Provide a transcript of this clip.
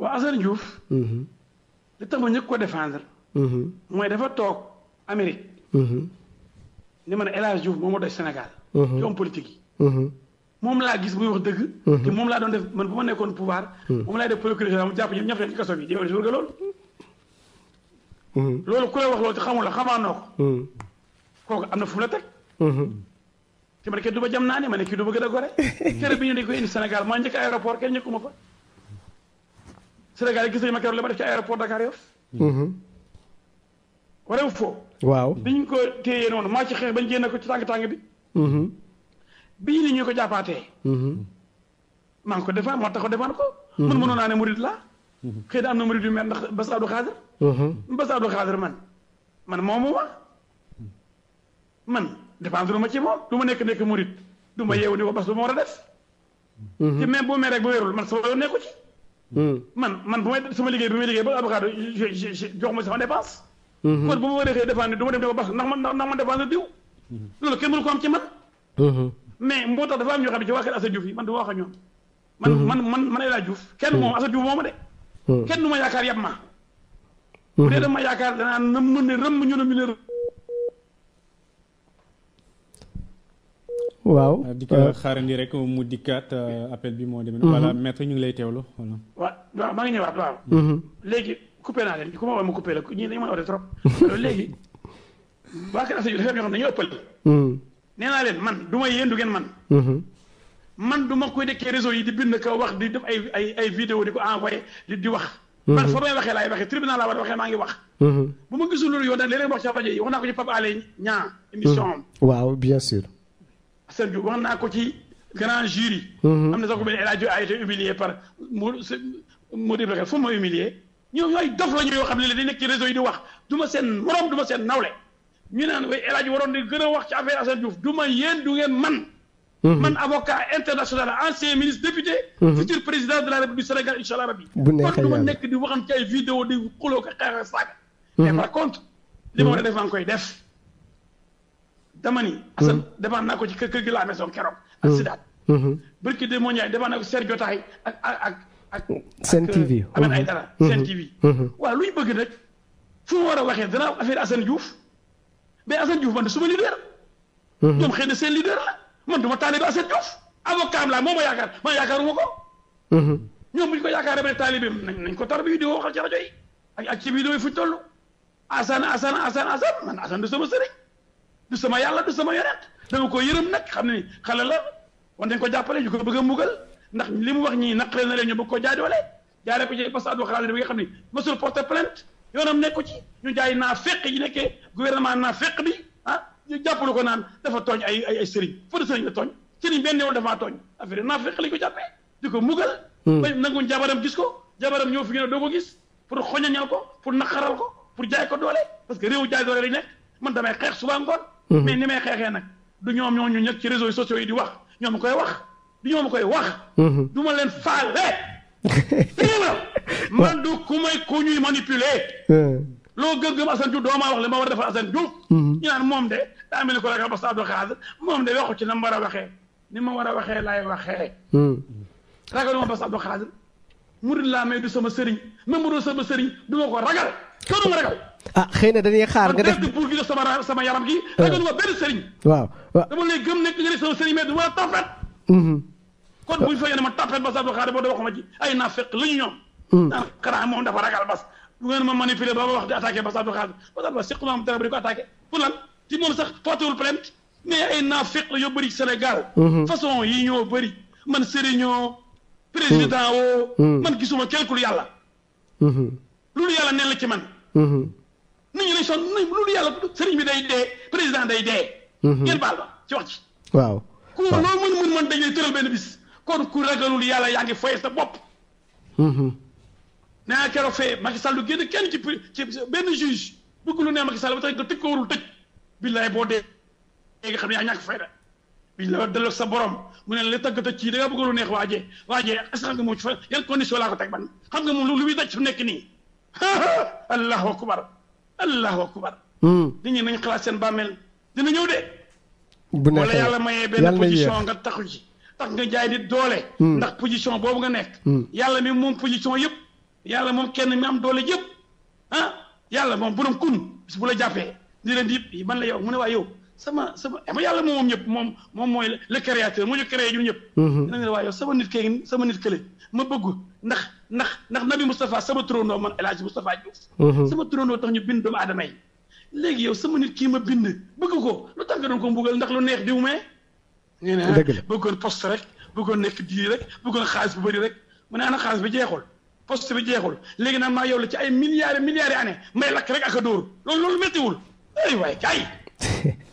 waaw Assane Diouf. li tax ma ñëkk ko défendre. mooy dafa toog Amérique. ni ma ne El Hadj Diouf moom moo doy Sénégal. ci homme politique yi. moom laa gis muy wax dëgg. te moom laa doon def man bu ma nekkoon pouvoir. moom laay def procureur mu jàpp ñëpp ñëpp ci kaso bi di nga loolu. loolu ku lay wax loolu te xamul la xamaanoo ko. kooku am na fu mu la teg. te man kenn du ma jam naa ne ma ne kii du ma gën a gore. kere bi ñu dañ koy indi Sénégal maa njëkk aéroport kenn njëkkuma fa. Sénégal yi gis nañu ma keroog li ma def ci aéroport Dakar Yoff. waree foo. waaw bi ñu ko téye noonu maa ci xeex bañ génne ko ci tàng tàng bi. bii ni ñu ko jàppaatee. maa ngi ko defaan moo tax ko defaan ko. man mënoon naa ne murid laa. xëy na am na murid yu mel ndax Bass Abdou Khadre. Bass Abdou Khadre man man moomu ma man dépendre ma ci moom du ma nekk nekk murid du ma yeewu ni ko Bass du ma war a def. te même boo mee rek ba wérul man sama yoon nekku ci. man man bu may sama liggéey bi may liggéey ba Abdou Khadre jox ma sama dépense. kon bu ma waree xëy défendre du ma dem ne ko Bass ndax man ndax man défendre diw. loolu kenn mënu ko am ci man. mais moo tax dafa am ñoo xam ne ci waa kër Assane Diouf yi man du ma wax ak ñoom. man man man man El Hadj Diouf kenn moom Assane Diouf moo ma de. kenn du ma yaakaar yab ma. bu dee dama yaakaar danaa na mën ne rëmm ñu ne ñu ne waaw. di ko xaarandi rek mu dikkaat appel bi moo demee. voilà maître ñu ngi lay teewlu voilà. waaw waaw maa ngi ñëwaat waaw. léegi coupé naa leen ku ma woo ma coupé la ñii dañu mën a oote trop. alors léegi waa kër Assane Diouf dafa am ñoo xam ne dañoo ëppal. nee naa leen man du ma yéen du ngeen man. man du ma koy nekkee réseau yi di bind ko wax di def ay ay ay vidéo di ko envoyé di di wax. man fa may waxee laay waxee tribunal laa war a waxee maa ngi wax. bu ma gisul loolu yow nag léeg-léeg wax ci rajo yi wax naa ko ci Pape Alé Niang émission am. waaw bien sûr. Assane Diouf wax naa ko ci grand jury. am na sax ku mel ne El Hadj a été humilié par mu mu di fu ma humilié ñoom ñooy dof la ñu yoo xam ne dañuy nekk ci réseau yi di wax du ma seen morom du ma seen nawle ñu naan way El Hadj waroon di gën a wax ci affaire Assane Diouf du ma yéen du ngeen man. man avocat international ancien ministre député. futur président de la république du Sénégal incha allah rabbi. bu neexee kon du ma nekk di waxan ci ay vidéo di xuloo ko xeex ak saaga. mais par contre. li ma war a def maa ngi koy def. dama ni. Assane defaan naa ko ci kër kër gi la maison keroog. ak Sidaat. barki de moo ñaay defaan naa ko Sergio Taay ak ak ak ak. Sen TV. Ahmed Aïdara Sen TV. waaw lu ñu bëgg nag fu mu war a waxee dana affaire Assane Diouf mais Assane Diouf man de suma leader. ñoom xëy na seen leader la. man du ma taalibe Assane Diouf avocat am laa moo ma yaakaar man yaakaaruma ko. ñoom bu ñu ko yaakaaree ba ne taalibeem nañ nañ ko tar bi di waxal ci rajo yi ak ak ci vidéo yi fu ñu toll. Assane Assane Assane Assane man Assane du sama sëriñ du sama yàlla du sama yonent dama ko yërëm nag xam ne xale la war nañ ko jàppale ñu ko bëgg a mbugal ndax li mu wax ñii naqare na leen ñu bëgg ko jaadoole jaaree ko ci Bass Abdou Khadre bi nga xam ne mësul porter plainte yoonam nekku ci ñu jaay naa fekk yi nekkee gouvernement naa fekk bi ah. ñu jàppalu ko naan dafa tooñ ay ay ay sëriñ fa de sëriñ la tooñ sëriñ benn yoon dafa tooñ affaire naa fekk lañ ko jàppee di ko mugal ba nanguñ jabaram gis ko jabaram ñëw fi ngeen doo ko gis pour xoñañal ko pour naqaral ko pour jaay ko doole parce que réew jaay doole lañ nekk man damay xeex suba ngoon mais ni may xeexee nag du ñoom ñoo ñu ñëkk ci réseaux sociaux yi di wax ñoom koy wax du ñoom koy wax du ma leen faale man du ku may ku ñuy manipuler loo gëm-gëm Assane Diouf doo maa wax li ma war a defal Assane Diouf. ñu naan moom de daa mel ni ko ragal Bass Abdou Khadre moom de waxu ci na ma war a waxee ni ma war a waxee laay waxee. ragal ma Bass Abdou Khadre murid laa may du sama sëriñ même bu doon sama sëriñ du ma ko ragal kenn du ma ragal. ah xëy na dañuy xaar nga def man pour gi sama sama yaram gi. ragal ma benn sëriñ. waaw waaw dama lay gëm nekk nga ne sama sëriñ mais du ma tapet. kon bu ñu fa yéene ma tapet Bass Abdou Khadre boo de waxuma ci ay naafeq la ñu ñoom. naan xanaa moom dafa ragal Bass. bu ngeen ma manipuler ba ma wax di attaqué Bass Abdou Khadre Bass Abdou sequ naa am dara ba di ko attaqué pour lan ci moom sax portewul plainte mais ay naafeq la yoo bëri Sénégal façon yi ñoo bëri man sëriñoo président woo man gisuma kenn ku yàlla loolu yàlla neen la ci man nit ñi lañ son loolu yàlla sëriñ bi day dee président day dee ngeen baal ma ci wax ci waaw ku loolu mën mën man dañuy tëral benn bis kon ku ragalul yàlla yaa ngi foye sa bopp naa keroog fee Macky Sall lu génn kenn ci ci benn juge bëgg lu ne Macky Sall ba tax nga tëj ko warul tëj billaay boo dee nga xam ne yaa ñàkk fayda biñ la delloo sa borom mu ne la tëgg tëj ci da nga bëgg lu neex waajee waajee est-ce que xam nga moom ci fa yan condition laa ko teg ban xam nga moom lu muy daj su nekk nii allahu akbar allahu akbar nit ñi nañ xalaat seen bàmmeel dina ñëw de bu neexee wala yàlla mayee benn position nga taxu ci tax nga jaay nit doole ndax position boobu nga nekk yàlla mi moom position yëpp yàlla moom kenn mi am doole yëpp ah yàlla moom borom kun bis bu la jàppee ni leen di man la yow mu ne waa yow sama sama ama yàlla moom moom ñëpp moom moom mooy le créateur moo ñu créé ñun ñëpp dina nga ne waa yow sama nit kee sama nit kële ma bëgg ndax ndax ndax nabi Moustapha sama turandoo man El Hadj Moustapha Diouf sama turandoo tax ñu bind doomu aadama yi léegi yow sama nit kii ma bind bëgg ko lu tax nga doon ko mbugal ndax lu neex diw mee ngeen ne bëggoon poste rek bëggoon nekk dii rek bëggoon xaalis bu bëri rek mu ne ana xaalis bi jeexul poste bi jeexul léegi nag maa yow la ci ay milliards milliards année may lakk rek ak a dóor loolu loolu méttiwul ay waay kay